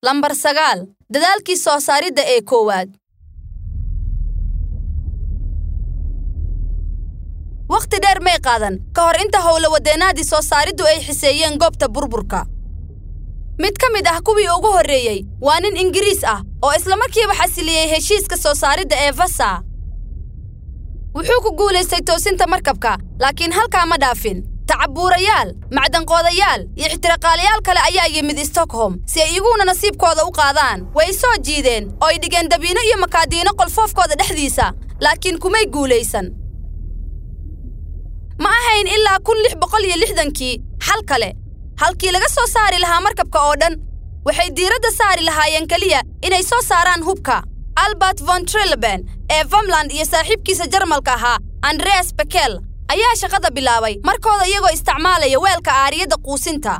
lambar sagaal dadaalkii soo saaridda ee koowaad wakhti dheer may qaadan ka hor inta howlawadeennaadii soo saariddu ay xiseeyeen goobta burburka mid ka mid ah kuwii ugu horreeyey waa nin ingiriis ah oo islamarkiiba xasiliyey heshiiska soo saaridda ee vasa wuxuu ku guulaystay toosinta markabka laakiin halkaa ma dhaafin tacabuurayaal macdanqoodayaal iyo ixtiraaqaalayaal kale ayaa yimid stockholm si ay iguna nasiibkooda u qaadaan way soo jiideen oo ay dhigeen dabiino iyo makaadiino qolfoofkooda dhexdiisa laakiin kumay guulaysan ma ahayn ilaa kun lix boqol iyo lixdankii xal kale halkii laga soo saari lahaa markabka oo dhan waxay diiradda saari lahaayeen keliya inay soo saaraan hubka albert von trileben ee vamland iyo saaxiibkiisa jarmalka ahaa andreas bekel ayaa shaqada bilaabay markooda iyagoo isticmaalaya weelka aariyadda quusinta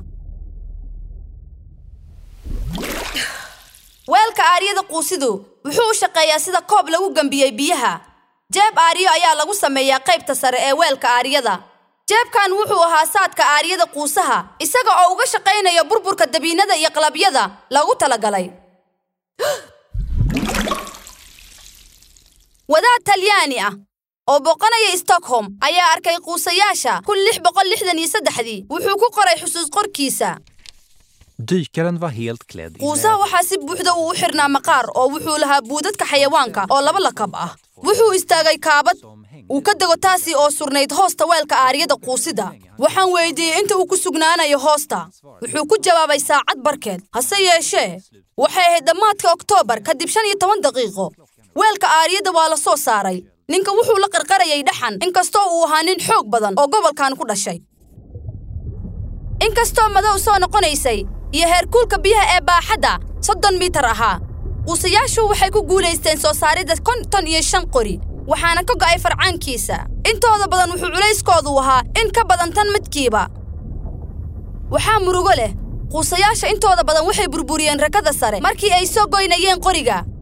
weelka aariyada quusidu wuxuu u shaqeeyaa sida koob lagu gembiyey biyaha jeeb aariyo ayaa lagu sameeyaa qaybta sare ee weelka aariyada jeebkan wuxuu ahaa saadka aariyada quusaha isaga oo uga shaqaynaya burburka dabiinada iyo qalabyada lagu talagalay wadaad talyaani ah oo booqanaya stockholm ayaa arkay quusayaasha kun lix boqol lixdan iyo saddexdii wuxuu ku qoray xusuus qorkiisa Dykaren var helt klädd i quusaha waxaa si buuxda uu u xirnaa maqaar oo wuxuu lahaa buudadka xayawaanka oo laba lakab ah wuxuu istaagay kaabad uu ka dego taasi oo surnayd hoosta weelka aariyada quusida waxaan weydiiyey inta uu ku sugnaanayo hoosta wuxuu ku jawaabay saacad barkeed hase yeeshee waxay ahayd dhammaadka oktoobar kadib shan iyo toban daqiiqo weelka aariyada waa la soo saaray ninka wuxuu la qarqarayay dhaxan inkastoo uu ahaa nin xoog badan oo gobolkan ku dhashay inkastoo madow soo noqonaysay iyo heerkuulka biyaha ee baaxadda soddon mitar ahaa quusayaashu waxay ku guulaysteen soo saaridda konton iyo shan qori waxaana ka go'ay farcaankiisa intooda badan wuxuu culayskoodu ahaa in ka badan tan midkiiba waxaa murugo leh quusayaasha intooda badan waxay burburiyeen rakada sare markii ay soo goynayeen qoriga